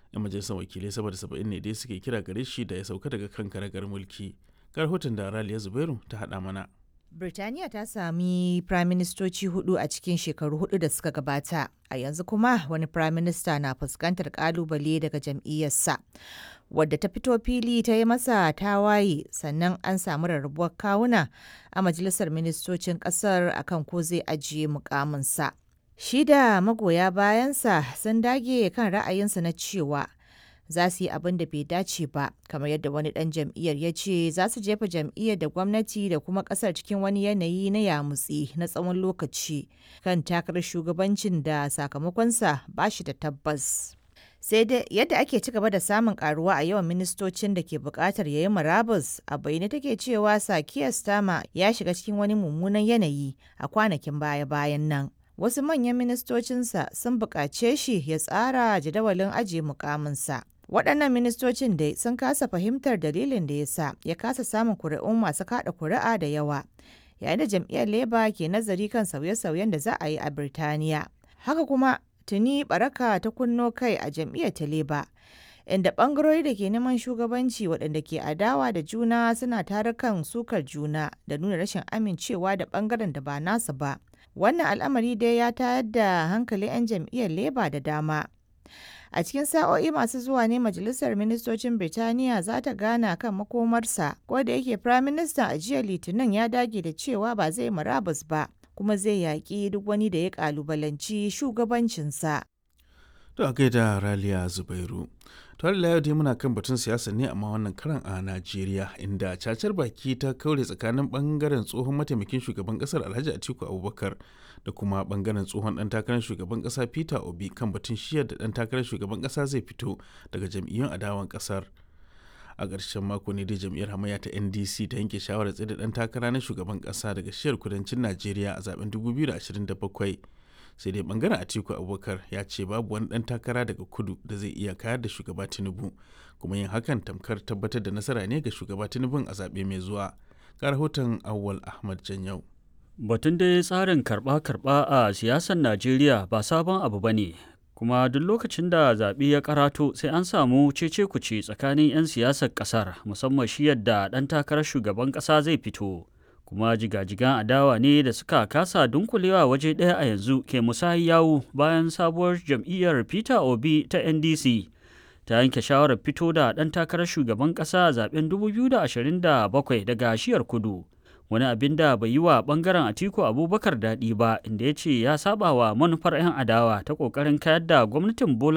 'yan majalisar wakilai saboda saba'in ne dai suke kira gare shi da ya sauka daga kan karagar mulki ga rahoton da raliya zubairu ta haɗa mana Birtaniya ta sami firaministoci hudu a cikin shekaru hudu da suka gabata, a yanzu kuma wani firaminista na fuskantar kalubale daga jam'iyyarsa, wadda ta fito fili ta yi masa tawaye sannan an samu rarrabuwar kawuna a majalisar ministocin kasar akan ko zai ajiye mukaminsa. Shi da magoya bayansa sun dage kan ra'ayinsa na cewa za su yi abin da bai dace ba kamar yadda wani dan jam'iyyar ya ce za su jefa jam'iyyar da gwamnati da kuma kasar cikin wani yanayi na yamutsi na tsawon lokaci kan takarar shugabancin da sakamakonsa ba shi da tabbas sai dai yadda ake ci gaba da samun karuwa a yawan ministocin da ke bukatar ya yi murabus a bayyane take cewa sakiya stama ya shiga cikin wani mummunan yanayi a kwanakin baya-bayan nan wasu manyan ministocinsa sun buƙace shi ya tsara jadawalin ajiye mukaminsa waɗannan ministocin dai sun kasa fahimtar dalilin da ya sa ya kasa samun kuri'un masu kaɗa kuri'a da yawa yayin da jam'iyyar labour ke nazari kan sauye-sauyen da za a yi a birtaniya haka kuma tuni baraka ta kunno kai a jam'iyyar ta labour inda ɓangarori da ke neman shugabanci waɗanda ke adawa da juna suna tarukan sukar juna da nuna rashin amincewa da ɓangaren da ba nasu ba wannan al'amari dai ya tayar da hankalin 'yan jam'iyyar labour da dama a cikin sa'o'i masu zuwa ne majalisar ministocin birtaniya za ta gana kan makomarsa ko da yake prime minister a jiya litinin ya dage da cewa ba zai murabus ba kuma zai yaƙi duk wani da ya ƙalubalanci shugabancinsa to a gaida raliya zubairu tare da yau dai muna kan batun siyasa ne amma wannan karan a najeriya inda cacar baki ta kaure tsakanin bangaren tsohon mataimakin shugaban kasar alhaji atiku abubakar da kuma bangaren tsohon dan takarar shugaban kasa peter obi kan batun shiyar da dan takarar shugaban kasa zai fito daga jam'iyyun adawan kasar a ƙarshen mako ne dai jam'iyyar hamayya ta ndc ta yanke shawarar tsaye da dan takara na shugaban kasa daga shiyar kudancin najeriya a zaben 2027 sai dai bangaren atiku abubakar ya ce babu wani dan takara daga kudu da zai iya kayar da shugaba tinubu kuma yin hakan tamkar tabbatar da nasara ne ga shugaba tinubun a zaɓe mai zuwa ga rahoton awwal ahmad janyau batun dai tsarin karɓa-karɓa a siyasar najeriya ba sabon abu ba ne kuma duk lokacin da zaɓe ya karato sai an samu cece kuce tsakanin 'yan siyasar ƙasar musamman shi yadda ɗan takarar shugaban ƙasa zai fito kuma jigajigan adawa ne da suka kasa dunkulewa waje ɗaya a yanzu ke musayi yawu bayan sabuwar jam'iyyar peter obi ta ndc ta yanke shawarar fito da ɗan takarar shugaban ƙasa a zaben 2027 daga shiyar kudu wani abin da bai yi wa ɓangaren atiku abubakar daɗi ba inda ya ce ya saba wa manufar 'yan adawa ta ƙoƙarin kayar da gwamnatin bola